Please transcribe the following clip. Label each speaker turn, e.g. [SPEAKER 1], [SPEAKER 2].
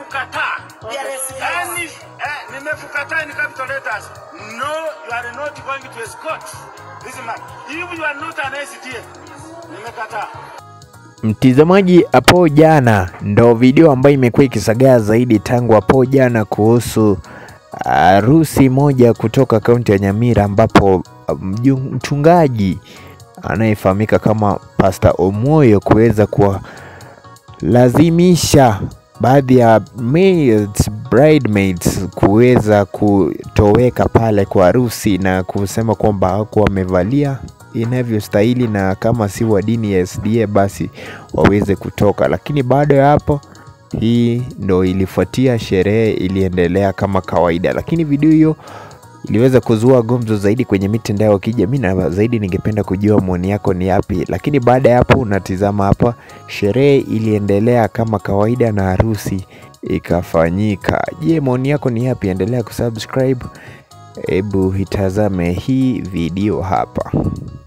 [SPEAKER 1] nimekukataa. Yaani, eh, nimekukataa in capital letters. No, you are not going to escort this man. If you are not an SDA, nimekataa.
[SPEAKER 2] Mtizamaji, hapo jana ndo video ambayo imekuwa ikisagaa zaidi tangu hapo jana kuhusu harusi moja kutoka kaunti ya Nyamira ambapo mju- mchungaji anayefahamika kama Pastor Omoyo kuweza kuwalazimisha baadhi ya maids, bridesmaids kuweza kutoweka pale kwa harusi na kusema kwamba hawakuwa wamevalia inavyostahili na kama si wa dini ya SDA basi waweze kutoka. Lakini baada ya hapo, hii ndo ilifuatia, sherehe iliendelea kama kawaida, lakini video hiyo iliweza kuzua gumzo zaidi kwenye mitandao ya kijamii, na zaidi ningependa kujua maoni yako ni yapi. Lakini baada ya hapo, unatizama hapa, sherehe iliendelea kama kawaida na harusi ikafanyika. Je, maoni yako ni yapi? Endelea kusubscribe. Hebu itazame hii video hapa.